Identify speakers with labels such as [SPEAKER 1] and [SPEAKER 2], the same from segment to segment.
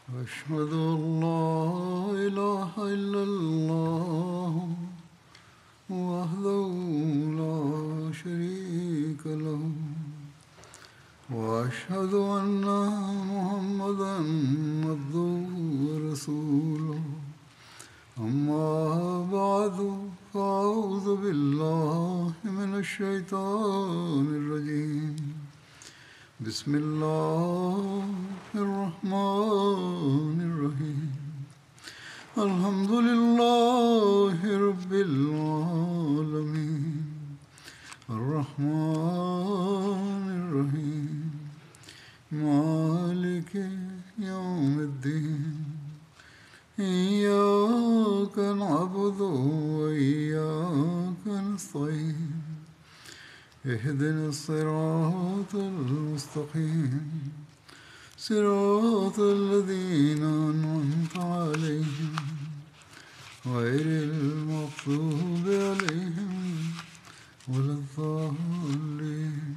[SPEAKER 1] أشهد أن لا إله إلا الله وحده لا شريك له وأشهد أن محمدا عبده ورسوله أما بعد فأعوذ بالله من الشيطان الرجيم بسم الله الرحمن الرحيم الحمد لله رب العالمين الرحمن الرحيم مالك يوم الدين إياك نعبد وإياك نستعين اهدنا الصراط المستقيم صراط الذين أنعمت عليهم غير المغضوب عليهم ولا الضالين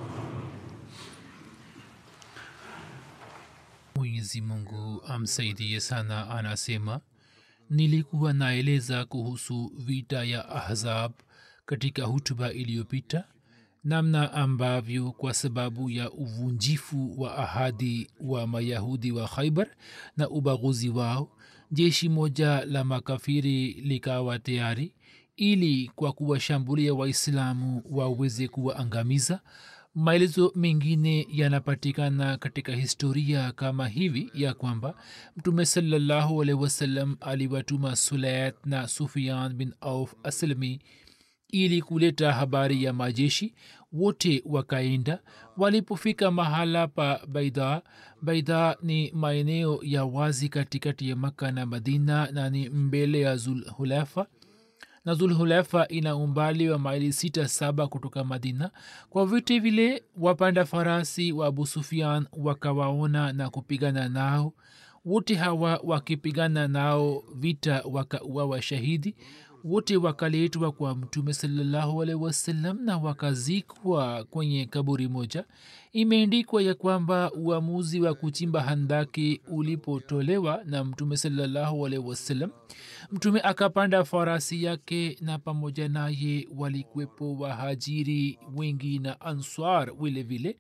[SPEAKER 2] mwenyezi mungu amsaidie sana anasema nilikuwa naeleza kuhusu vita ya ahzab katika hutuba iliyopita namna ambavyo kwa sababu ya uvunjifu wa ahadi wa mayahudi wa khaibar na ubaguzi wao jeshi moja la makafiri likawa tayari ili kwa kuwashambulia waislamu waweze kuwaangamiza maelezo mengine yanapatikana katika historia kama hivi ya kwamba mtume salallahu alehi wasallam aliwatuma sulayat na sufian bin auf aslmi ili kuleta habari ya majeshi wote wakaenda walipofika mahala pa baida baida ni maeneo ya wazi katikati ya maka na madina na ni mbele ya zulhulefa na zulhulefa ina umbali wa maili sita saba kutoka madina kwa vyote vile wapanda farasi wa abu sufian wakawaona na kupigana nao wote hawa wakipigana nao vita wakauawa shahidi wote wakaletwa kwa mtume salallahu alehi wasallam na wakazikwa kwenye kaburi moja imeendikwa ya kwamba uamuzi wa kuchimba handaki ulipotolewa na mtume salallahu alehi wasallam mtume akapanda farasi yake na pamoja naye walikuwepo wahajiri wengi na answar vile vile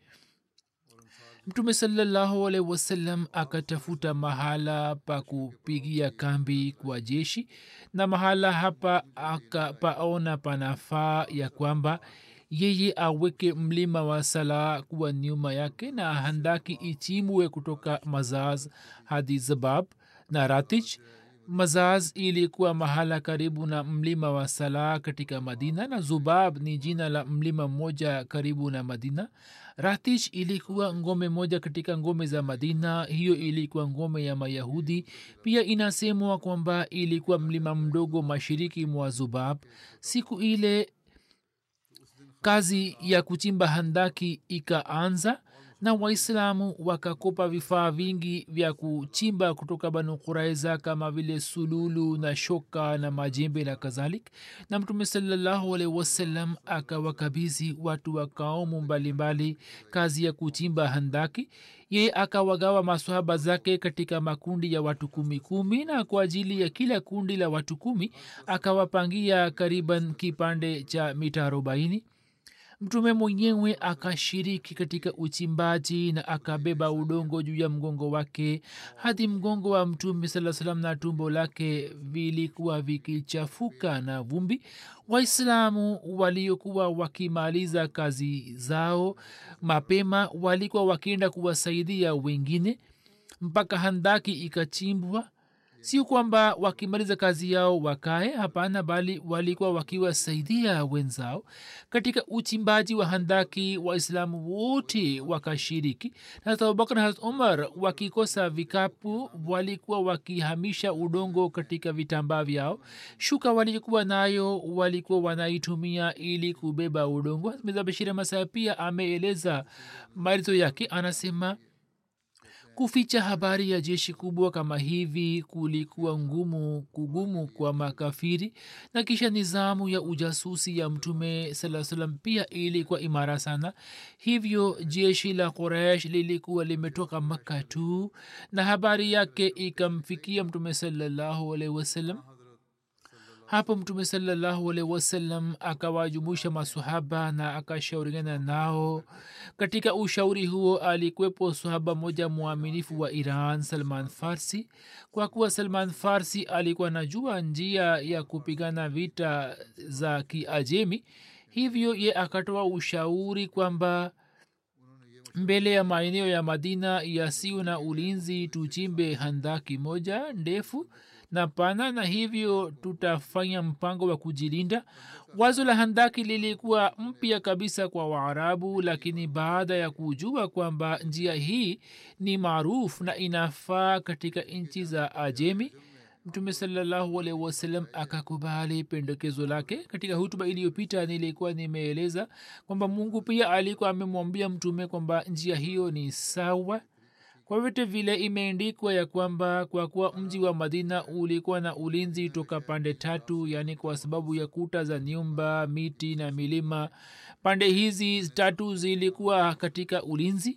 [SPEAKER 2] mtume salallahu alehi wasallam akatafuta mahala pa kupigia kambi kwa jeshi na mahala hapa akapaona panafaa ya kwamba yeye aweke mlima wa sala kuwa nyuma yake na handaki ichimwe kutoka mazaz hadi zabab na ratich mazaz ilikuwa mahala karibu na mlima wa salah katika madina na zubab ni jina la mlima mmoja karibu na madina ratish ilikuwa ngome moja katika ngome za madina hiyo ilikuwa ngome ya mayahudi pia inasemwa kwamba ilikuwa mlima mdogo mashiriki mwa zubab siku ile kazi ya kuchimba handaki ikaanza na waislamu wakakopa vifaa vingi vya kuchimba kutoka banu kuraiza kama vile sululu na shoka na majembe na kadhalik na mtume salallahu alaihi wasallam akawakabizi watu wa kaumu mbalimbali kazi ya kuchimba handaki ye akawagawa maswahaba zake katika makundi ya watu kumi kumi na kwa ajili ya kila kundi la watu kumi akawapangia kariban kipande cha mita arobaini mtume mwenyewe akashiriki katika uchimbaji na akabeba udongo juu ya mgongo wake hadi mgongo wa mtume saa salam na tumbo lake vilikuwa vikichafuka na vumbi waislamu waliokuwa wakimaliza kazi zao mapema walikuwa wakienda kuwasaidia wengine mpaka handaki ikachimbwa sio kwamba wakimaliza kazi yao wakae hapana bali walikuwa wakiwasaidia wenzao katika uchimbaji wa handaki waislamu wote wakashiriki na abubakar na umar wakikosa vikapu walikuwa wakihamisha udongo katika vitambaa vyao shuka walikuwa nayo walikuwa wanaitumia ili kubeba udongo mezabashiri masaa pia ameeleza maelezo yake anasema kuficha habari ya jeshi kubwa kama hivi kulikuwa ngumu kugumu kwa makafiri na kisha nizamu ya ujasusi ya mtume saa salam pia ilikuwa imara sana hivyo jeshi la quraish lilikuwa limetoka makka tu na habari yake ikamfikia mtume salallahu alaihi wasallam hapo mtume salallahu alaihi wasallam akawajumuisha masahaba na akashauriana nao katika ushauri huo alikwepo sahaba moja mwaminifu wa iran salman farsi kwa kuwa salman farsi alikuwa najua njia ya kupigana vita za kiajemi hivyo ye akatoa ushauri kwamba mbele ya maeneo ya madina yasiyo na ulinzi tuchimbe handaki moja ndefu na pana na hivyo tutafanya mpango wa kujilinda wazo la handaki lilikuwa mpya kabisa kwa waarabu lakini baada ya kujua kwamba njia hii ni maarufu na inafaa katika nchi za ajemi mtume salallahu alaihi wasallam akakubali pendekezo lake katika hutuba iliyopita nilikuwa nimeeleza kwamba mungu pia alikuwa amemwambia mtume kwamba njia hiyo ni sawa kwa vyote vile imeendikwa ya kwamba kwa kuwa mji wa madina ulikuwa na ulinzi toka pande tatu yaani kwa sababu ya kuta za nyumba miti na milima pande hizi tatu zilikuwa katika ulinzi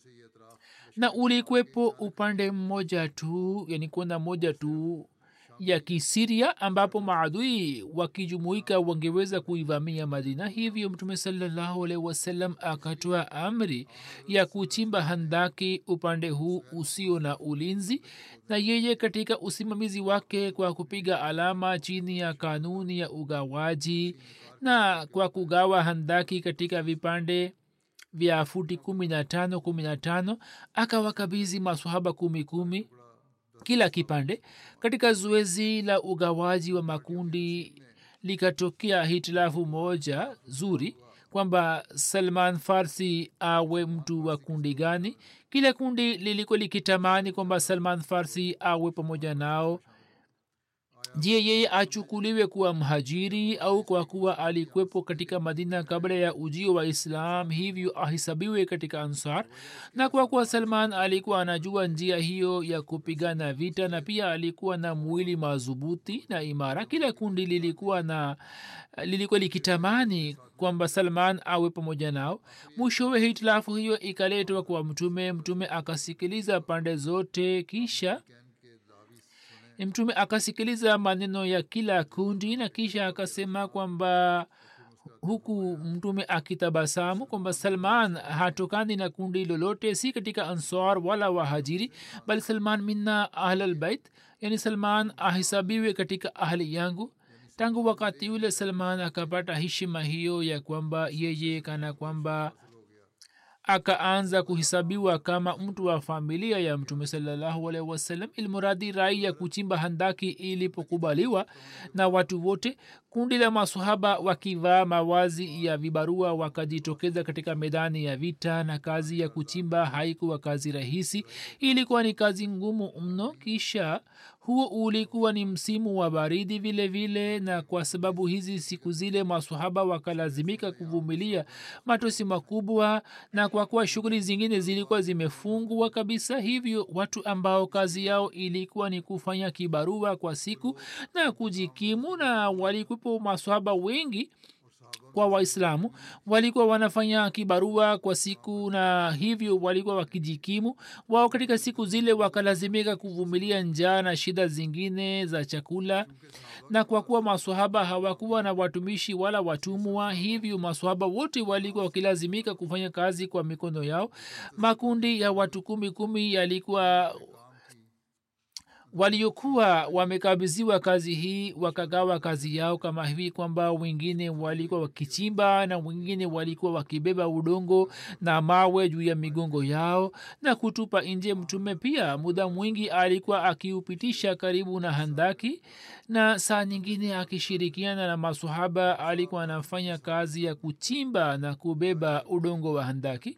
[SPEAKER 2] na ulikwepo upande mmoja tu yani kona moja tu ya kisiria ambapo maadui wakijumuika wangeweza kuivamia madina hivyo mtume salallahu alaihi wasallam akatoa amri ya kuchimba handaki upande huu usio na ulinzi na yeye katika usimamizi wake kwa kupiga alama chini ya kanuni ya ugawaji na kwa kugawa handaki katika vipande vya futi kumi na tano kumi na tano akawakabizi masahaba kumi kumi kila kipande katika zoezi la ugawaji wa makundi likatokea hitilafu moja zuri kwamba salman farsi awe mtu wa kundi gani kila kundi lilikuwa likitamani kwamba salman farsi awe pamoja nao je yeye achukuliwe kuwa mhajiri au kwa kuwa alikwepo katika madina kabla ya ujio wa islam hivyo ahisabiwe katika ansar na kwa kuwa salman alikuwa anajua njia hiyo ya kupigana vita na pia alikuwa na mwili madhubuti na imara kila kundi lilikuwa na lilikuwa likitamani kwamba salman awe pamoja nao mwishowe hitilafu hiyo ikaletwa kwa mtume mtume akasikiliza pande zote kisha mtume akasikiliza maneno ya kila kundi na kisha akasema kwamba huku mtume akitabasamu kwamba salman hatokani na kundi lolote si katika ansar wala wahajiri bali salman minna ahlalbait yani salman ahisabiwe katika ahli yangu tangu wakati ule salman akapata heshima hiyo ya kwamba yeye kana kwamba akaanza kuhesabiwa kama mtu wa familia ya mtume salallahu alaihi wasallam ilmuradi rai ya kuchimba handaki ilipokubaliwa na watu wote kundi la masahaba wakivaa mawazi ya vibarua wakajitokeza katika medani ya vita na kazi ya kuchimba haikuwa kazi rahisi ilikuwa ni kazi ngumu mno kisha huo ulikuwa ni msimu wa baridi vile vile na kwa sababu hizi siku zile masahaba wakalazimika kuvumilia matosi makubwa na kwa kuwa shughuli zingine zilikuwa zimefungwa kabisa hivyo watu ambao kazi yao ilikuwa ni kufanya kibarua kwa siku na kujikimu na walikuwepo masahaba wengi kwa waislamu walikuwa wanafanya kibarua kwa siku na hivyo walikuwa wakijikimu wao katika siku zile wakalazimika kuvumilia njaa na shida zingine za chakula na kwa kuwa maswahaba hawakuwa na watumishi wala watumwa hivyo maswahaba wote walikuwa wakilazimika kufanya kazi kwa mikono yao makundi ya watu kumi kumi yalikuwa waliokuwa wamekabidhiwa kazi hii wakagawa kazi yao kama hivi kwamba wengine walikuwa wakichimba na wengine walikuwa wakibeba udongo na mawe juu ya migongo yao na kutupa nje mtume pia muda mwingi alikuwa akiupitisha karibu na handaki na saa nyingine akishirikiana na masahaba alikuwa anafanya kazi ya kuchimba na kubeba udongo wa handaki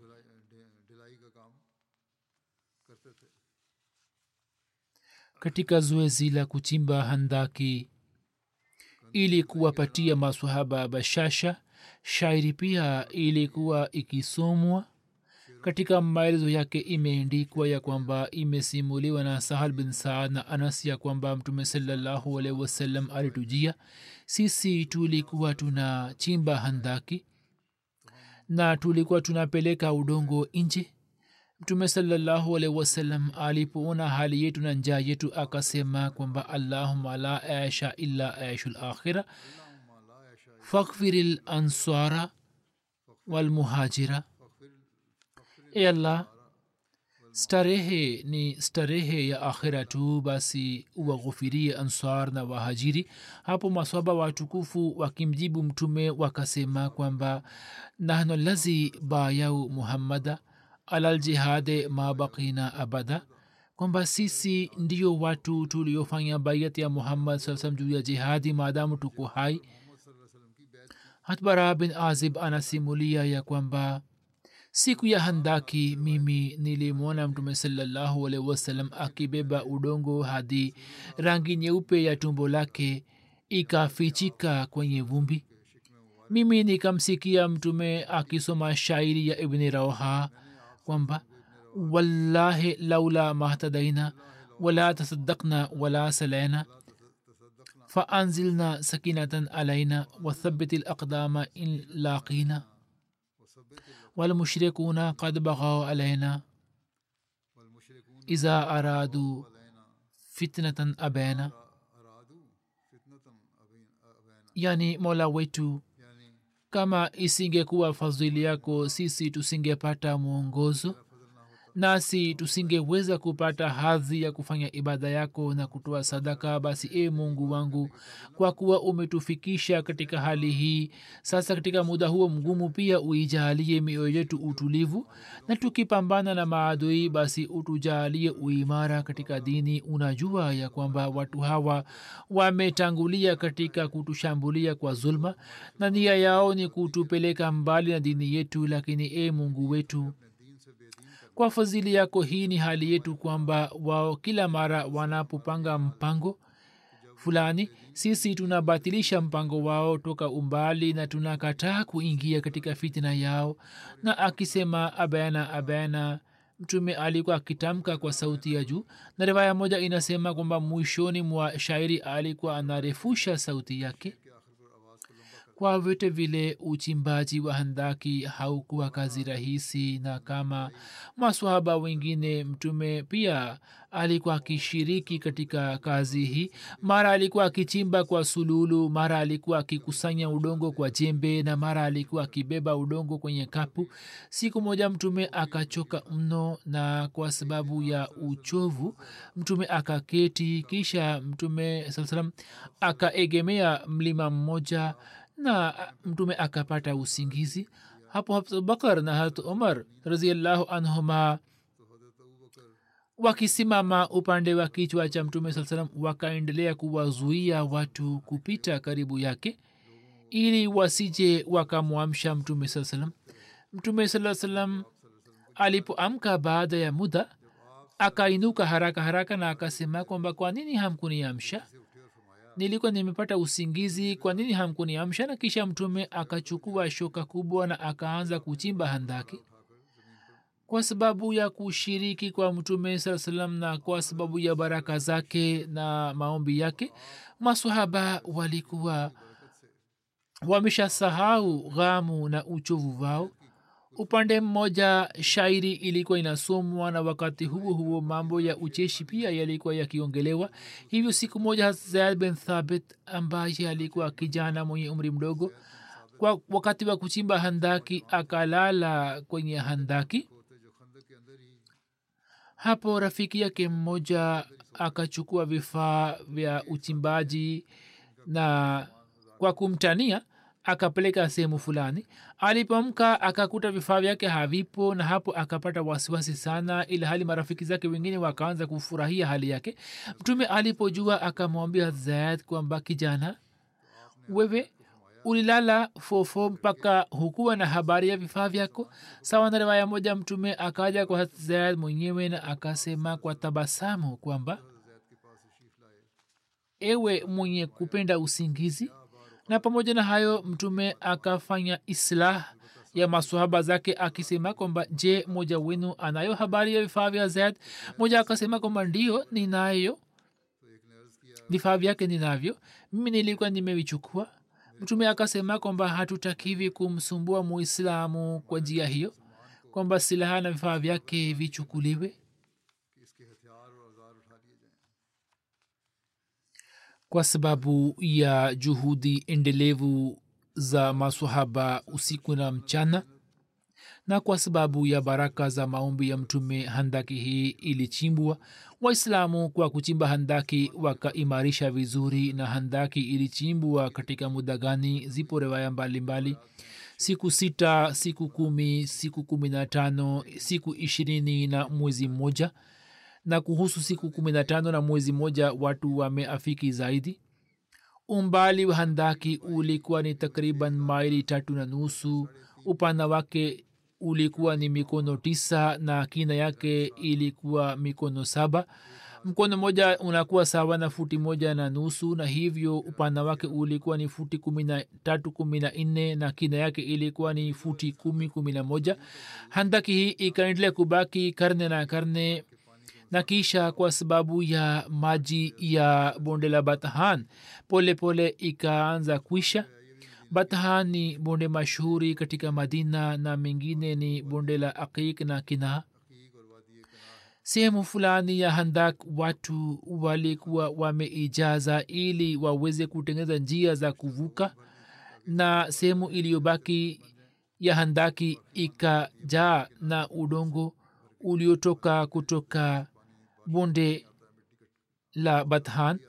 [SPEAKER 2] katika zoezi la kuchimba handaki ili kuwapatia maswahaba bashasha shairi pia ilikuwa ikisomwa katika maelezo yake imeendikwa ya kwamba imesimuliwa na sahal bin saad na anas ya kwamba mtume salallahu alaihi wasallam alitujia sisi tulikuwa tuna chimba handaki na tulikuwa tunapeleka udongo nje mtume salallahu alaihi wasallam alipoona hali yetu na njaa yetu akasema kwamba allahuma la aisha illa aishu lakhira fakfiri lansara walmuhajira e allah starehe ni starehe ya akhira tu basi uwaghufirie ansar na wahajiri hapo maswaba watukufu wakimjibu mtume wakasema kwamba nahnu lazi bayau muhammada alal jihade ma bakina abada kwamba sisi ndio watu tuliofanya baiat ya muhammad saa salam juu ya jihadi maadamu tuko hai hatbara bin azib anasimulia ya kwamba siku ya handaki mimi nilimwona mtume salallahu alaihi wasallam akibeba udongo hadi rangi nyeupe ya tumbo lake ikafichika kwenye vumbi mimi nikamsikia mtume akisoma shairi ya ibni rauha kwamba wallahi laula mahtadaina wala tasaddakna wala salaina فأنزلنا سكينة علينا وثبت الأقدام إن لاقينا والمشركون قد بغوا علينا إذا أرادوا فتنة أبينا yani mola wetu kama isingekuwa fadhili yako sisi tusingepata mwongozo nasi tusingeweza kupata hadhi ya kufanya ibada yako na kutoa sadaka basi e mungu wangu kwa kuwa umetufikisha katika hali hii sasa katika muda huo mgumu pia uijaalie mioyo yetu utulivu na tukipambana na maadui basi utujaalie uimara katika dini unajua ya kwamba watu hawa wametangulia katika kutushambulia kwa zulma na nia yao ni kutupeleka mbali na dini yetu lakini e mungu wetu kwa fadhili yako hii ni hali yetu kwamba wao kila mara wanapopanga mpango fulani sisi tunabatilisha mpango wao toka umbali na tunakataa kuingia katika fitina yao na akisema abana abana mtume alikuwa akitamka kwa sauti ya juu na riwaya moja inasema kwamba mwishoni mwa shairi alikuwa anarefusha sauti yake kwa vyote vile uchimbaji wa handaki haukuwa kazi rahisi na kama maswahaba wengine mtume pia alikuwa akishiriki katika kazi hii mara alikuwa akichimba kwa sululu mara alikuwa akikusanya udongo kwa jembe na mara alikuwa akibeba udongo kwenye kapu siku moja mtume akachoka mno na kwa sababu ya uchovu mtume akaketi kisha mtume saa salam akaegemea mlima mmoja na mtume akapata usingizi hapo abubakar na harat umar raziallahu anhuma wakisimama upande wa kichwa cha mtume saa salam wakaendelea kuwazuia watu kupita karibu yake ili wasije wakamwamsha mtume saa salam mtume saa salam alipoamka baada ya muda akainuka haraka haraka na akasema kwamba kwa nini hamkuniamsha nilikuwa nimepata usingizi kwa nini hamkuniamsha na kisha mtume akachukua shoka kubwa na akaanza kuchimba handaki kwa sababu ya kushiriki kwa mtume saa salam na kwa sababu ya baraka zake na maombi yake masahaba walikuwa wameshasahau ghamu na uchovu wao upande mmoja shairi ilikuwa inasomwa na wakati huo huo mambo ya ucheshi pia yalikuwa yakiongelewa hivyo siku moja zaid bin thabit ambaye alikuwa kijana mwenye umri mdogo kwa wakati wa kuchimba handaki akalala kwenye handaki hapo rafiki yake mmoja akachukua vifaa vya uchimbaji na kwa kumtania akapeleka sehemu fulani alipomka akakuta vifaa vyake havipo na hapo akapata wasiwasi sana ila hali marafiki zake wengine wakaanza kufurahia hali yake mtume alipojua akamwambia zaid kwamba kijana wewe ulilala fofo mpaka hukuwa na habari ya vifaa vyako sawa na riwaya moja mtume akaja kwa zaid mwenyewe na akasema kwa tabasamu kwamba ewe mwenye kupenda usingizi na pamoja na hayo mtume akafanya islah ya maswahaba zake akisema kwamba je moja wenu anayo habari ya vifaa vya zaid moja akasema kwamba ndio ninayo vifaa vyake ninavyo mimi nilikuwa nimevichukua mtume akasema kwamba hatutakivi kumsumbua muislamu kwa njia hiyo kwamba silaha na vifaa vyake vichukuliwe kwa sababu ya juhudi endelevu za masahaba usiku na mchana na kwa sababu ya baraka za maombi ya mtume handaki hii ilichimbwa waislamu kwa kuchimba handaki wakaimarisha vizuri na handaki ilichimbwa katika muda gani zipo rewaya mbalimbali siku sita siku kumi siku kumi na tano siku ishirini na mwezi mmoja na kuhusu siku kumi na tano na mwezi mmoja watu wameafiki zaidi umbali wa handaki ulikuwa ni takriban maili tatu na nusu upana wake ulikuwa ni mikono tisa na kina yake ilikuwa mikono saba mkono moja unakuwa sawa na futi moja na nusu na hivyo upana wake ulikuwa ni futi kumi na tatu kumi na nne na kina yake ilikuwa ni futi kumi kumi na moja handaki hii ikaendelea kubaki karne na karne na kisha kwa sababu ya maji ya bonde la bathan pole pole ikaanza kwisha bathan ni bonde mashuhuri katika madina na mengine ni bonde la aqiq na kinaa sehemu fulani ya handak watu walikuwa wameijaza ili waweze kutengeneza njia za kuvuka na sehemu iliyobaki ya handaki ikajaa na udongo uliotoka kutoka bonde la bathan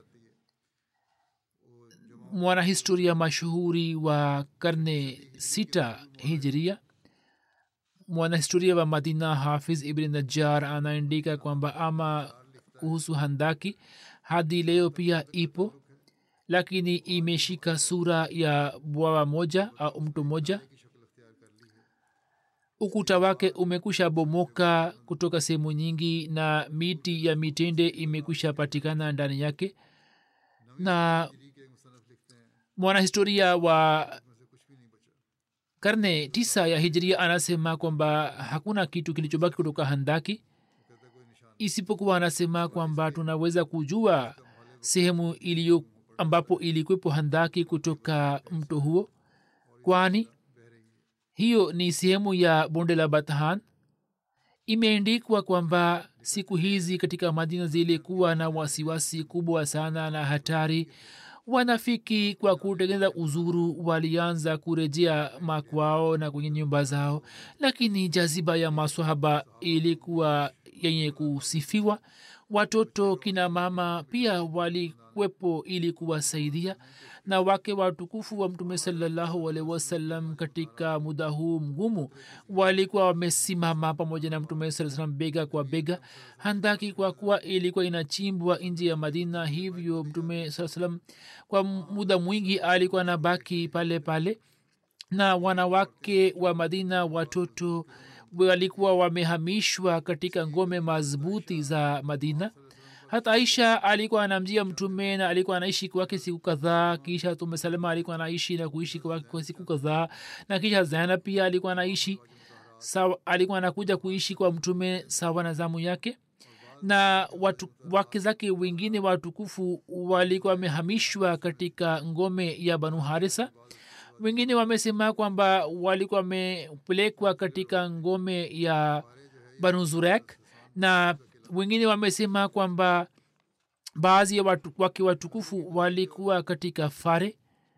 [SPEAKER 2] mwanahistoria mashuhuri wa karne sita hijria mwanahistoria wa madina hafiz ibn najar anaandika kwamba ama kuhusu handaki hadi leo pia ipo lakini imeshika sura ya bwawa moja au mto moja ukuta wake umekwisha bomoka kutoka sehemu nyingi na miti ya mitende imekwisha patikana ndani yake na mwanahistoria wa karne tisa ya hijria anasema kwamba hakuna kitu kilichobaki kutoka handaki isipokuwa anasema kwamba tunaweza kujua sehemu iliyo ambapo ilikwepo handaki kutoka mto huo kwani hiyo ni sehemu ya bonde la bathan imeendikwa kwamba siku hizi katika madina zilikuwa na wasiwasi kubwa sana na hatari wanafiki kwa kutengeneza uzuru walianza kurejea makwao na kwenye nyumba zao lakini jaziba ya maswahaba ilikuwa yenye kusifiwa watoto kina mama pia walikwepo ili kuwasaidia na wake watukufu wa mtume salallahu alaihi wasallam katika muda huu mgumu walikuwa wamesimama pamoja na mtume saa salam bega kwa bega handaki kwa kuwa ilikuwa inachimbwa nje ya madina hivyo mtume saa salam kwa muda mwingi alikuwa na baki pale pale na wanawake wa madina watoto walikuwa wamehamishwa katika ngome madhubuti za madina hata aisha alikuwa anamjia mtume na alikuwa anaishi kwake siku kadhaa kisha tume salama alikuwa anaishi na kuishi kwake kwa siku kadhaa na kisha zainab pia alikuwa anaishi sawa alikuwa anakuja kuishi kwa mtume sawa na zamu yake na watu wake zake wengine watukufu walikuwa wamehamishwa katika ngome ya banu harisa wengine wamesema kwamba walikuwa wamepelekwa katika ngome ya banu zurek na wengine wamesema kwamba baadhi ya watu, wake watukufu walikuwa katika fare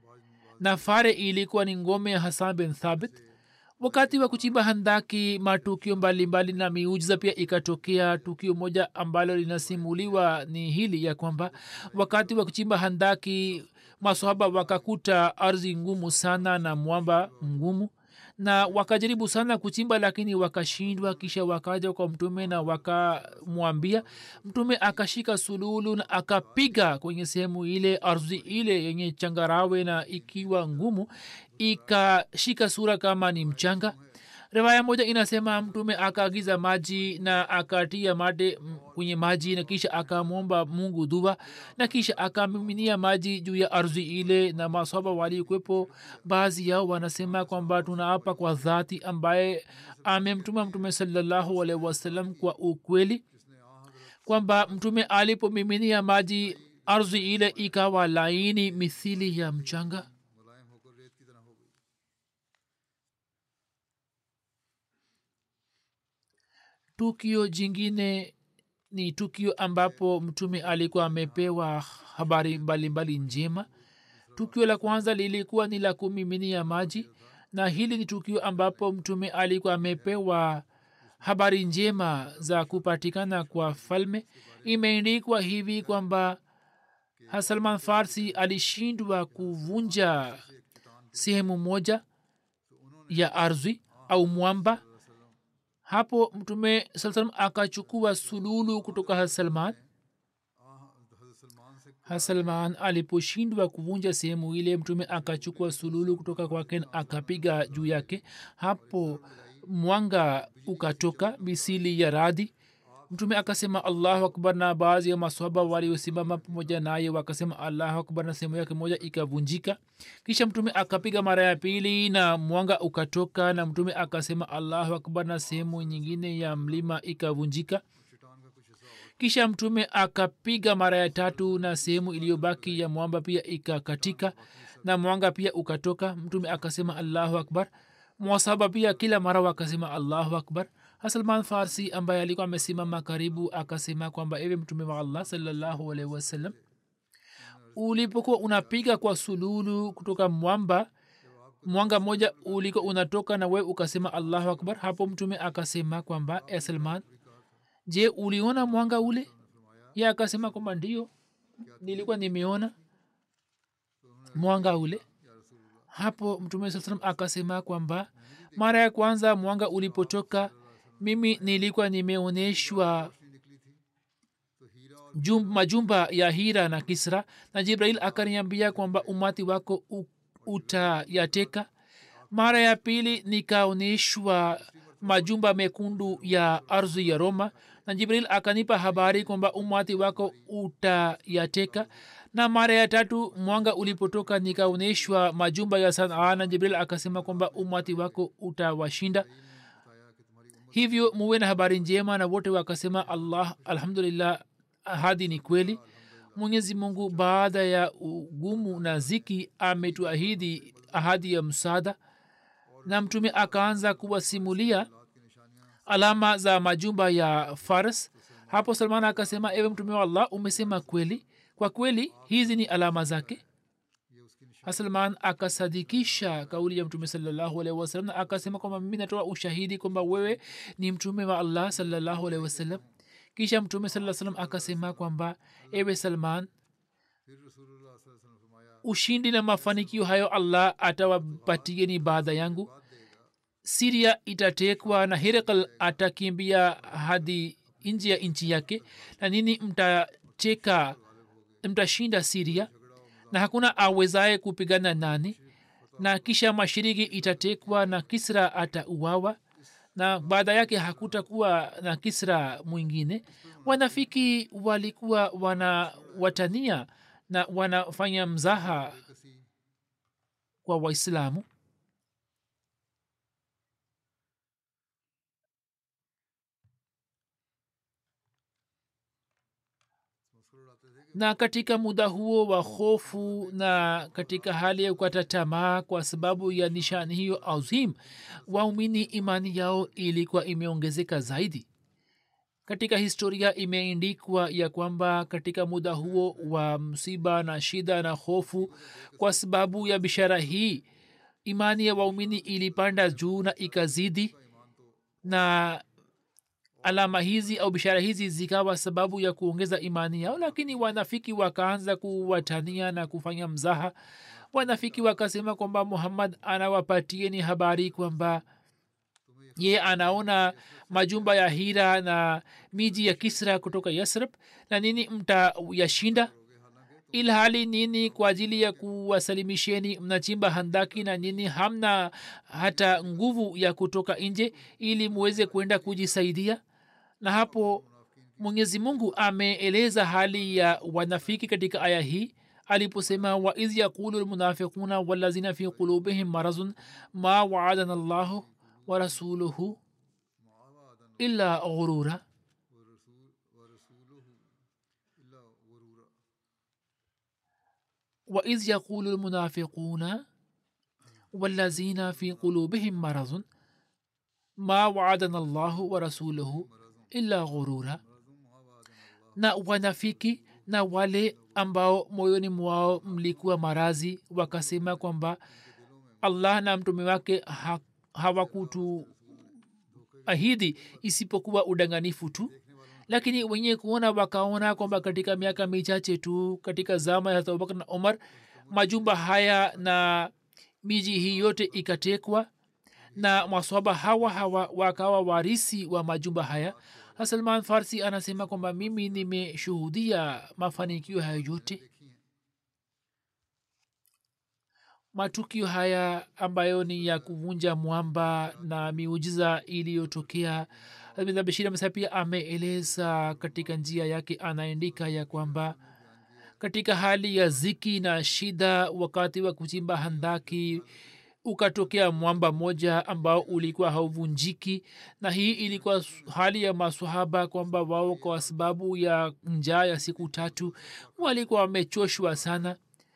[SPEAKER 2] na fare ilikuwa ni ngome ya hasan bin thabit wakati wa kuchimba handaki matukio mbalimbali na miujiza pia ikatokea tukio moja ambalo linasimuliwa ni hili ya kwamba wakati wa kuchimba handaki masohaba wakakuta ardhi ngumu sana na mwamba mgumu na wakajaribu sana kuchimba lakini wakashindwa kisha wakaja kwa mtume na wakamwambia mtume akashika sululu na akapiga kwenye sehemu ile ardhi ile yenye changarawe na ikiwa ngumu ikashika sura kama ni mchanga riwaya moja inasema mtume akaagiza maji na akatia mate mm, kwenye maji na kisha akamwomba mungu dua na kisha akamiminia maji juu ya ardhi ile na maswaba walikwepo baadhi yao wanasema kwamba tunaapa kwa dhati ambaye amemtuma mtume salallahu alaihi wasallam kwa ukweli kwamba mtume alipomiminia maji ardhi ile ikawa laini mithili ya mchanga
[SPEAKER 1] मुलायम होकर रेत की तरह हो गई
[SPEAKER 2] tukio jingine ni tukio ambapo mtume alikuwa amepewa habari mbalimbali njema tukio la kwanza lilikuwa ni la kumiminia maji na hili ni tukio ambapo mtume alikuwa amepewa habari njema za kupatikana kwa falme imeendikwa hivi kwamba hasalman farsi alishindwa kuvunja sehemu moja ya ardhi au mwamba hapo mtume saa salam akachukua sululu kutoka hasalman
[SPEAKER 1] हजरत सलमान से
[SPEAKER 2] hasalman aliposhindwa kuvunja sehemu ile mtume akachukua sululu kutoka kwake na akapiga juu yake hapo mwanga ukatoka misili ya radhi mtume akasema allahu akbar na baadhi ya maswaba waliosimama pamoja naye wakasema allahu akbar na sehemu yake moja ikavunjika kisha mtume akapiga mara ya pili na mwanga ukatoka na mtume akasema allahu akbar na sehemu nyingine ya mlima ikavunjika kisha mtume akapiga mara ya tatu na sehemu iliyobaki ya mwamba pia ikakatika na mwanga pia ukatoka mtume akasema allahu akbar mwasaba pia kila mara wakasema allahu akbar hasalman farsi ambaye alikuwa amesimama karibu akasema kwamba ewe mtume wa allah salallahu alaihi wasallam ulipokuwa unapiga kwa sululu kutoka mwamba mwanga moja ulikuwa unatoka na we ukasema allahu akbar hapo mtume akasema kwamba e salman je uliona mwanga ule ye akasema kwamba ndio nilikuwa nimeona mwanga ule hapo mtume saa salam akasema kwamba mara ya kwanza mwanga ulipotoka mimi nilikuwa nimeonyeshwa jum, majumba ya hira na kisra na jibrail akaniambia kwamba umati wako u- utayateka mara ya pili nikaonyeshwa majumba mekundu ya ardhi ya roma na jibril akanipa habari kwamba umati wako utayateka na mara ya tatu mwanga ulipotoka nikaonyeshwa majumba ya sanaa na jibril akasema kwamba umati wako utawashinda hivyo muwe na habari njema na wote wakasema allah alhamdulillah ahadi ni kweli mwenyezi mungu baada ya ugumu na ziki ametuahidi ahadi ya msaada na mtume akaanza kuwasimulia alama za majumba ya fars hapo salman akasema ewe mtume wa allah umesema kweli kwa kweli hizi ni alama zake salman akasadikisha kauli ya mtume salallahu alaihi wasallam na akasema kwamba mimi natoa ushahidi kwamba wewe ni mtume wa allah salallahu alaihi wasallam kisha mtume saa salam akasema kwamba ewe salman ushindi na mafanikio hayo allah atawapatieni baada yangu siria itatekwa na herakal atakimbia hadi nje ya nchi yake na nini mtateka mtashinda siria na hakuna awezaye kupigana nani na kisha mashiriki itatekwa na kisra atauawa na baada yake hakutakuwa na kisra mwingine wanafiki walikuwa wanawatania na wanafanya mzaha kwa waislamu na katika muda huo wa hofu na katika hali ya kukata tamaa kwa sababu ya nishani hiyo azim waumini imani yao ilikuwa imeongezeka zaidi katika historia imeendikwa ya kwamba katika muda huo wa msiba na shida na hofu kwa sababu ya bishara hii imani ya waumini ilipanda juu na ikazidi na alama hizi au bishara hizi zikawa sababu ya kuongeza imani yao lakini wanafiki wakaanza kuwatania na kufanya mzaha wanafiki wakasema kwamba muhammad anawapatieni habari kwamba ye anaona majumba ya hira na miji ya kisra kutoka yasrib na nini mtayashinda ilhali nini kwa ajili ya kuwasalimisheni mnachimba handaki na nini hamna hata nguvu ya kutoka nje ili muweze kwenda kujisaidia na hapo mwenyezi mungu ameeleza hali ya wanafiki katika aya hii aliposema waidh yaqulu lmunafiquna walazina fi qulubihim marazun ma waadana llahu wa rasuluhu illa ghurura وإذ يقول المنافقون والذين في قلوبهم مرض ما وعدنا الله ورسوله إلا غرورا na wanafiki na wale ambao moyoni mwao mlikuwa marazi wakasema kwamba allah na mtume wake ha, hawakutu ahidi isipokuwa udanganifu tu lakini wenye kuona wakaona kwamba katika miaka michache tu katika zama ya abubakar na umar majumba haya na miji hii yote ikatekwa na maswaba hawa hawa wakawa warisi wa majumba haya salman farsi anasema kwamba mimi nimeshuhudia mafanikio hayo yote matukio haya ambayo ni ya kuvunja mwamba na miujiza iliyotokea bashir amesa pia ameeleza katika njia yake anaandika ya kwamba katika hali ya ziki na shida wakati wa kuchimba handaki ukatokea mwamba moja ambao ulikuwa hauvunjiki na hii ilikuwa hali ya masahaba kwamba wao kwa sababu ya njaa ya siku tatu walikuwa wamechoshwa sana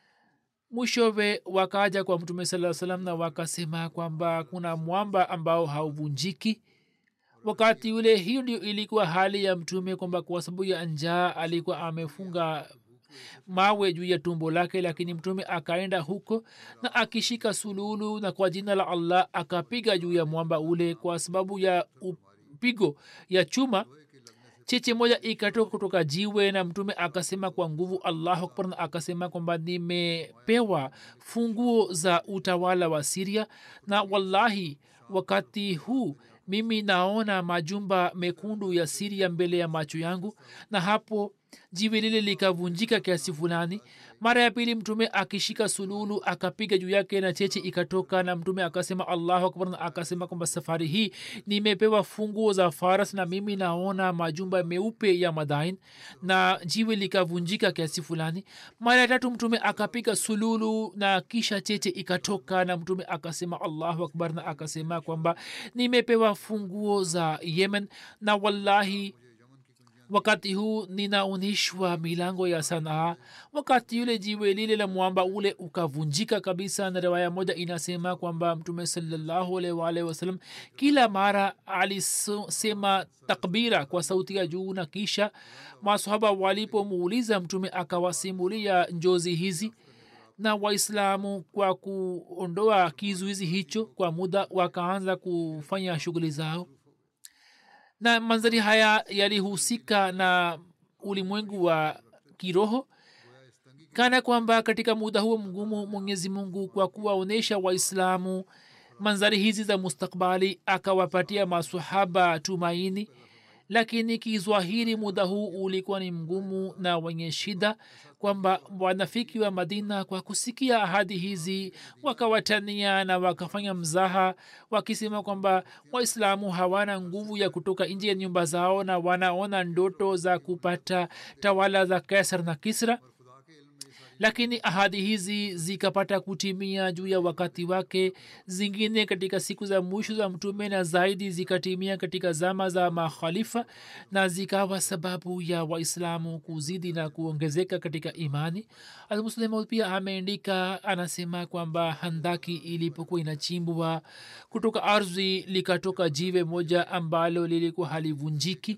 [SPEAKER 2] mwishowe wakaja kwa mtume saa salam na wakasema kwamba kuna mwamba ambao hauvunjiki wakati ule hiyo ndio ilikuwa hali ya mtume kwamba kwa sababu ya njaa alikuwa amefunga mawe juu ya tumbo lake lakini mtume akaenda huko na akishika sululu na kwa jina la allah akapiga juu ya mwamba ule kwa sababu ya upigo ya chuma cheche moja ikatoka kutoka jiwe na mtume akasema kwa nguvu allahu akbar na akasema kwamba nimepewa funguo za utawala wa siria na wallahi wakati huu mimi naona majumba mekundu ya siria mbele ya macho yangu na hapo jiwe lile likavunjika kiasi fulani mara ya pili mtume akishika sululu akapiga juu yake na cheche ikatoka na mtume akasema allahu akbar na akasema kwamba safari hii nimepewa funguo za faras na mimi naona majumba meupe ya madain na jiwe likavunjika kiasi fulani mara ya tatu mtume akapiga sululu na kisha cheche ikatoka na mtume akasema allahu akbar na akasema kwamba nimepewa funguo za yemen na wallahi wakati huu ninaonyeshwa milango ya sanaa wakati yule jiwe lile la mwamba ule ukavunjika kabisa na riwaya moja inasema kwamba mtume salllahualwalhi wasalam kila mara alisema takbira kwa sauti ya juu na kisha masahaba walipomuuliza mtume akawasimulia njozi hizi na waislamu kwa kuondoa kizuizi hicho kwa muda wakaanza kufanya shughuli zao na manzari haya yalihusika na ulimwengu wa kiroho kana kwamba katika muda huo mgumu mwenyezi mungu kwa kuwaonyesha waislamu manzari hizi za mustakbali akawapatia masahaba tumaini lakini kizwahiri muda huu ulikuwa ni mgumu na wenye shida kwamba wanafiki wa madina kwa kusikia ahadi hizi wakawatania na wakafanya mzaha wakisema kwamba waislamu hawana nguvu ya kutoka nje ya nyumba zao na wanaona ndoto za kupata tawala za kaisar na kisra lakini ahadi hizi zikapata kutimia juu ya wakati wake zingine katika siku za mwisho za mtume na zaidi zikatimia katika zama za makhalifa na zikawa sababu ya waislamu kuzidi na kuongezeka katika imani almuslimu pia ameandika anasema kwamba handaki ilipokuwa inachimbwa kutoka ardhi likatoka jiwe moja ambalo lilikuwa halivunjiki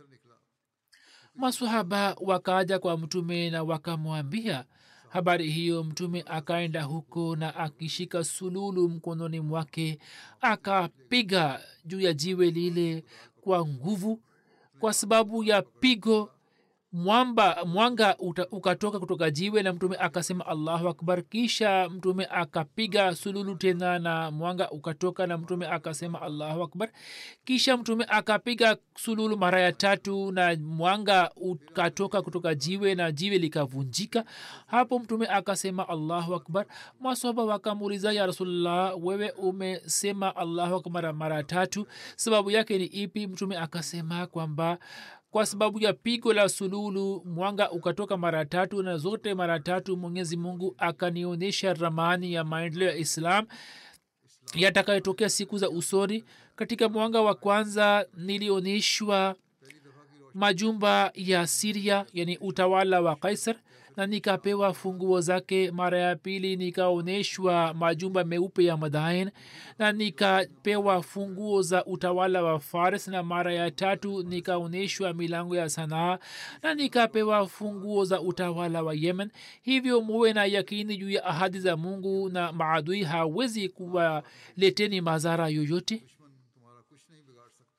[SPEAKER 2] masahaba wakaja kwa mtume na wakamwambia habari hiyo mtume akaenda huko na akishika sululu mkononi mwake akapiga juu ya jiwe lile kwa nguvu kwa sababu ya pigo mwamba mwanga uta, ukatoka kutoka jiwe na mtume akasema allahu akbar kisha mtume akapiga sululu tena na mwanga ukatoka na mtume akasema allahu akbar kisha mtume akapiga sululu mara ya tatu na mwanga ukatoka kutoka jiwe na jiwe likavunjika hapo mtume akasema allahu akbar maswaba wakamuuliza ya rasulllah wewe umesema allahu akbar mara tatu sababu yake ni ipi mtume akasema kwamba kwa sababu ya pigo la sululu mwanga ukatoka mara tatu na zote mara tatu mwenyezi mungu akanionyesha ramani ya maendeleo ya islam yatakayotokea siku za usoni katika mwanga wa kwanza nilionyeshwa majumba ya siria yani utawala wa kaisar na nikapewa funguo zake mara ya pili nikaonyeshwa majumba meupe ya madain na nikapewa funguo za utawala wa faris na mara ya tatu nikaonyeshwa milango ya sanaa na nikapewa funguo za utawala wa yemen hivyo muwe na yakini juu ya ahadi za mungu na maadui hawezi kuwaleteni madhara yoyote
[SPEAKER 1] तुम्हारा कुछ नहीं बिगाड़ सकता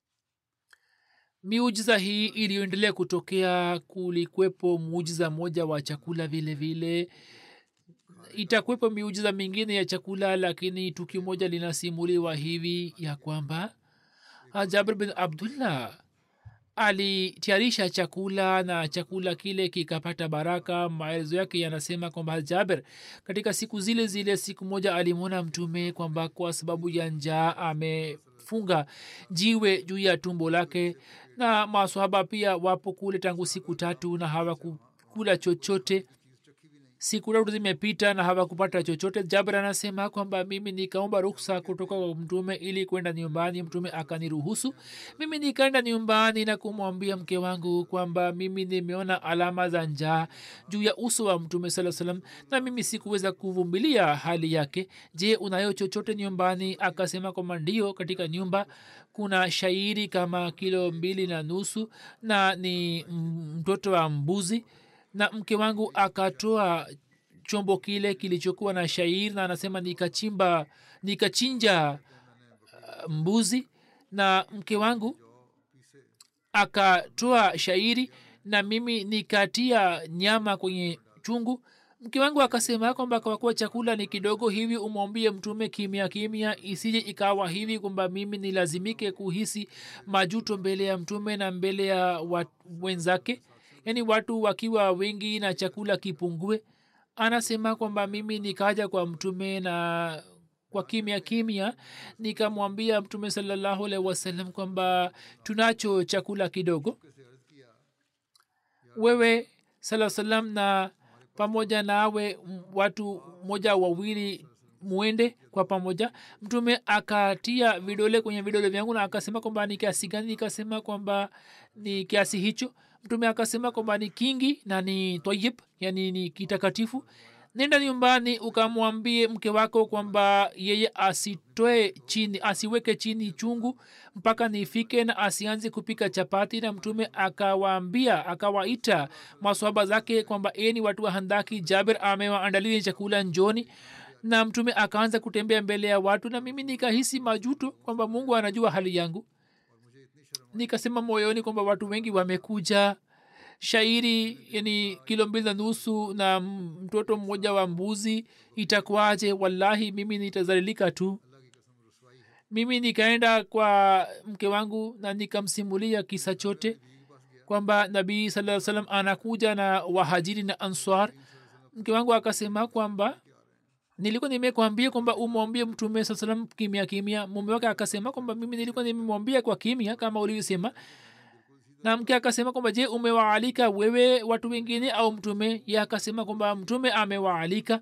[SPEAKER 2] miujiza hii iliyoendelea kutokea kulikwepo muujiza moja wa chakula vile vile itakwepo miujiza mingine ya chakula lakini tukio moja linasimuliwa hivi ya kwamba jabir bin abdullah alitayarisha chakula na chakula kile kikapata baraka maelezo yake yanasema kwamba jaber katika siku zile zile siku moja alimwona mtume kwamba kwa sababu ya njaa amefunga jiwe juu ya tumbo lake na maswahaba pia wapo kule tangu siku tatu na hawakukula chochote siku tatu zimepita na hawakupata chochote jabir anasema kwamba mimi nikaomba ruksa kutoka kwa mtume ili kwenda nyumbani mtume akaniruhusu mimi nikaenda nyumbani na kumwambia mke wangu kwamba mimi nimeona alama za njaa juu ya uso wa mtume saa salam na mimi sikuweza kuvumilia hali yake je unayo chochote nyumbani akasema kwamba ndio katika nyumba kuna shairi kama kilo mbili na nusu na ni mtoto wa mbuzi na mke wangu akatoa chombo kile kilichokuwa na shairi na anasema nikachimba nikachinja uh, mbuzi na mke wangu akatoa shairi na mimi nikatia nyama kwenye chungu mke wangu akasema kwamba kwa kuwa chakula ni kidogo hivi umwambie mtume kimya kimya isije ikawa hivi kwamba mimi nilazimike kuhisi majuto mbele ya mtume na mbele ya wenzake yaani watu wakiwa wengi na chakula kipungue anasema kwamba mimi nikaja kwa mtume na kwa kimya kimya nikamwambia mtume salallahu alaihi wasallam kwamba tunacho chakula kidogo wewe saa salam na pamoja nawe watu moja wawili mwende kwa pamoja mtume akatia vidole kwenye vidole vyangu na akasema kwamba ni kiasi gani nikasema kwamba ni kiasi hicho mtume akasema kwamba ni kingi na ni tayib yani ni kitakatifu nenda nyumbani ukamwambie mke wako kwamba yeye asitoe chini asiweke chini chungu mpaka nifike na asianze kupika chapati na mtume akawaambia akawaita maswaba zake kwamba eni watu wa handaki jaber amewaandalia chakula njoni na mtume akaanza kutembea mbele ya watu na mimi nikahisi majuto kwamba mungu anajua hali yangu nikasema moyoni kwamba watu wengi wamekuja shairi yani kilo mbili na nusu na mtoto mmoja wa mbuzi itakuwaje wallahi mimi nitazalilika tu mimi nikaenda kwa mke wangu na nikamsimulia kisa chote kwamba nabii saa salam anakuja na wahajiri na answar mke wangu akasema kwamba nilikuwa nimekwambia kwamba umwambie mtume saa salam kimya kimya mume wake akasema kwamba mimi nilikuwa nimemwambia kwa kimya kama ulivyosema na mke akasema kwamba je umewaalika wewe watu wengine au mtume ye akasema kwamba mtume amewaalika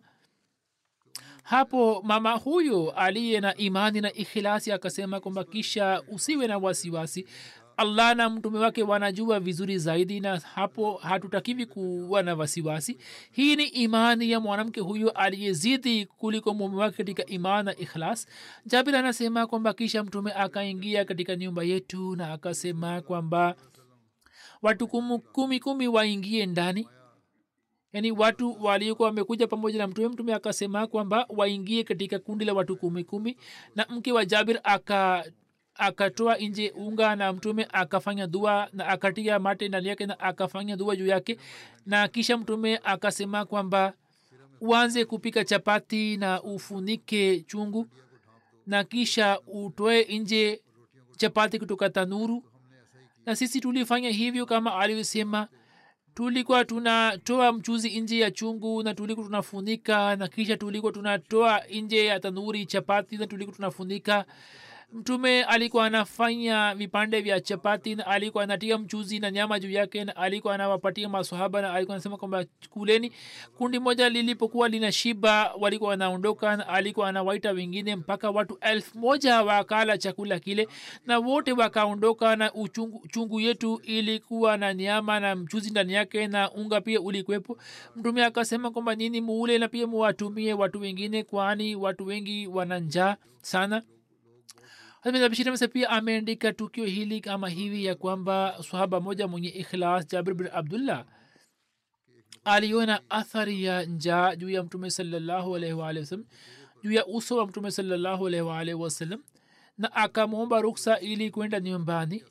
[SPEAKER 2] hapo mama huyo aliye na imani na ikhilasi akasema kwamba kisha usiwe na wasiwasi allah na mtume wake wanajua vizuri zaidi na hapo hatutakiwi kuwa na wasiwasi hii ni imani ya mwanamke huyo aliyezidi kuliko mume wake katika imani na ikhlas jabir anasema kwamba kisha mtume akaingia katika nyumba yetu na akasema kwamba watu kumu, kumi kumi waingie ndani yaani watu waliokuwa wamekuja pamoja na mtume mtume akasema kwamba waingie katika kundi la watu kumi kumi na mke wa jabir aka akatoa nje unga na mtume akafanya dua na akatia mate ndani yake na akafanya dua juu yake na kisha mtume akasema kwamba uanze kupika chapati na ufunike chungu na kisha utoe nje chapati kutoka tanuru na sisi tulifanya hivyo kama alivyosema tulikuwa tunatoa mchuzi nje ya chungu na tulikuwa tunafunika na kisha tulikuwa tunatoa nje ya tanuri chapati na tulikuwa tunafunika mtume alikuwa anafanya vipande vya chapati na alikuwa anatia mchuzi na nyama juu yake na alikuwa anawapatia masahaba na alikuwa anasema kwamba kuleni kundi moja lilipokuwa lina shiba walikuwa wanaondoka na alikuwa anawaita wengine mpaka watu elfu moja wakala chakula kile na wote wakaondoka na uchungu chungu yetu ilikuwa na nyama na mchuzi ndani yake na unga pia ulikwepo mtume akasema kwamba nini muule na pia muwatumie watu wengine kwani watu wengi wana njaa sana bishirmse pia ameandika tukio hili kama hivi ya kwamba sahaba moja mwenye ikhlas jabir bin abdullah aliona athari ya njaa juu ya mtume salallahu alaihi waalihi wasallam juu ya uso wa mtume salallahu alaihi waalihi wasallam na akamwomba ruksa ili kwenda nyumbani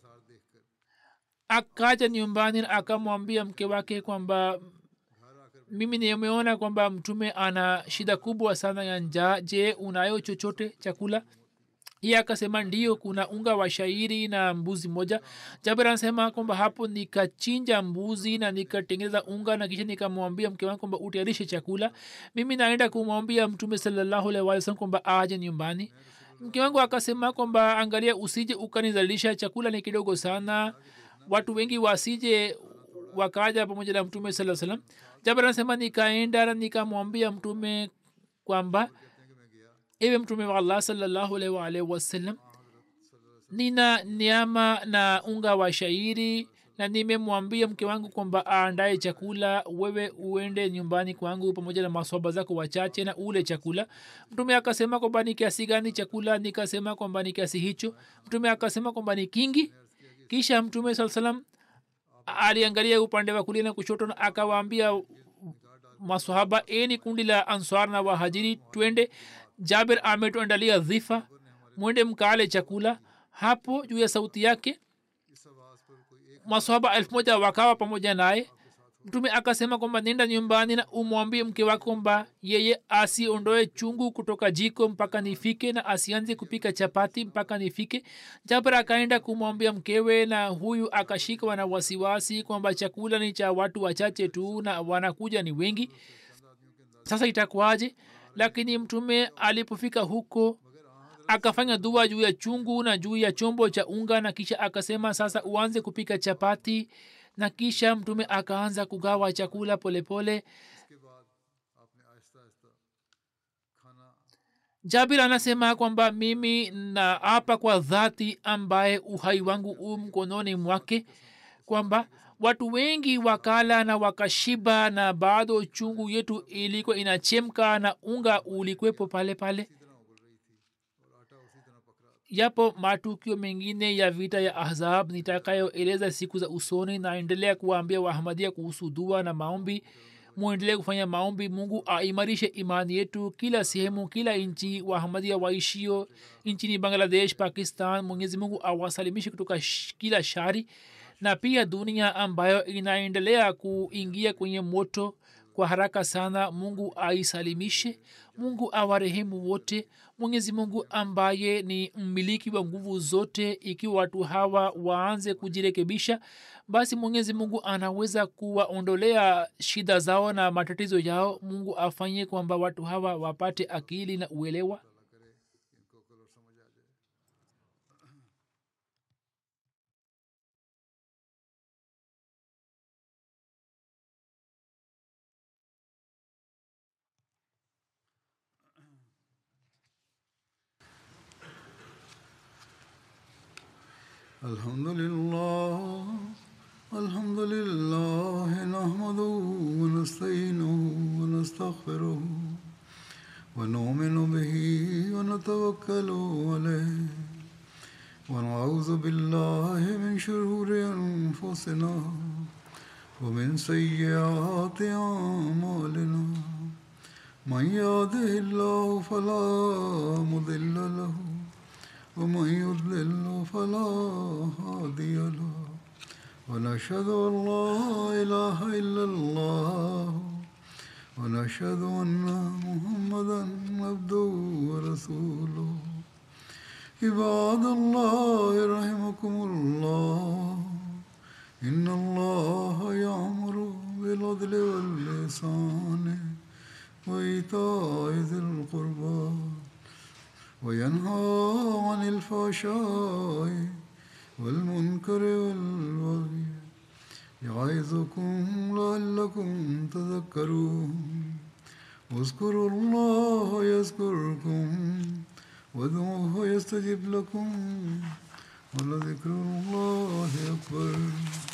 [SPEAKER 2] akaja nyumbani na akamwambia mke wake kwamba mimi nimeona kwamba mtume ana shida kubwa sana ya njaa je unayo chochote chakula iye akasema ndio kuna unga wa shairi na mbuzi moja jabir anasema kwamba hapo nikachinja mbuzi na nikatengeneza unga na kisha nikamwambia mke wangu kwamba utayarishe chakula mimi naenda kumwambia mtume salallahu alaihi wasallam kwamba aje nyumbani mke wangu akasema kwamba angalia usije ukanizalisha chakula ni kidogo sana watu wengi wasije wakaja pamoja na mtume saa salam jabir anasema nikaenda na nikamwambia mtume kwamba ewe mtume wa allah salallahu alaihi waalihi wasallam nina nyama na unga wa shairi na nimemwambia mke wangu kwamba aandae chakula wewe uende nyumbani kwangu pamoja na masoba zako wachache na ule chakula mtume akasema kwamba ni kiasi gani chakula nikasema kwamba ni kiasi hicho mtume akasema kwamba ni kingi kisha mtume saa salam aliangalia upande wa kulia na kushoto na akawaambia masahaba eni kundi la answar na wahajiri twende jabir ametuandalia dhifa mwende mkaale chakula hapo juu ya sauti yake masahaba elfu moja wakawa pamoja naye mtume akasema kwamba nenda nyumbani na umwambie mke wake kwamba yeye asiondoe chungu kutoka jiko mpaka nifike na asianze kupika chapati mpaka nifike jabir akaenda kumwambia mkewe na huyu akashikwa na wasiwasi kwamba chakula ni cha watu wachache tu na wanakuja ni wengi sasa itakuwaje lakini mtume alipofika huko akafanya dua juu ya chungu na juu ya chombo cha unga na kisha akasema sasa uanze kupika chapati na kisha mtume akaanza kugawa chakula polepole jabir anasema kwamba mimi na apa kwa dhati ambaye uhai wangu u mkononi mwake kwamba watu wengi wakala na wakashiba na bado chungu yetu ilikuwa inachemka na unga ulikwepo pale pale yapo matukio mengine ya vita ya ahzab nitakayoeleza siku za usoni naendelea kuwaambia wahamadia kuhusu dua na maombi mwendelee kufanya maombi mungu aimarishe imani yetu kila sehemu kila nchi wahamadia waishio nchini bangladesh pakistan mwenyezi mungu awasalimishe kutoka sh- kila shari na pia dunia ambayo inaendelea kuingia kwenye moto kwa haraka sana mungu aisalimishe mungu awarehemu wote mwenyezi mungu ambaye ni mmiliki wa nguvu zote ikiwa watu hawa waanze kujirekebisha basi mwenyezi mungu anaweza kuwaondolea shida zao na matatizo yao mungu afanye kwamba watu hawa wapate akili na uelewa
[SPEAKER 1] الحمد لله الحمد لله نحمده ونستعينه ونستغفره ونؤمن به ونتوكل عليه ونعوذ بالله من شرور انفسنا ومن سيئات اعمالنا من يهده الله فلا مضل له ومن يضلل فلا هادي له ونشهد أن لا إله إلا الله ونشهد أن محمدا عبده ورسوله عباد الله رحمكم الله إن الله يأمر بالعدل واللسان وإيتاء ذي القربى وينهى عن الفحشاء والمنكر والبغي يعظكم لعلكم تذكرون واذكروا الله يذكركم وادعوه يستجب لكم ولذكر الله أكبر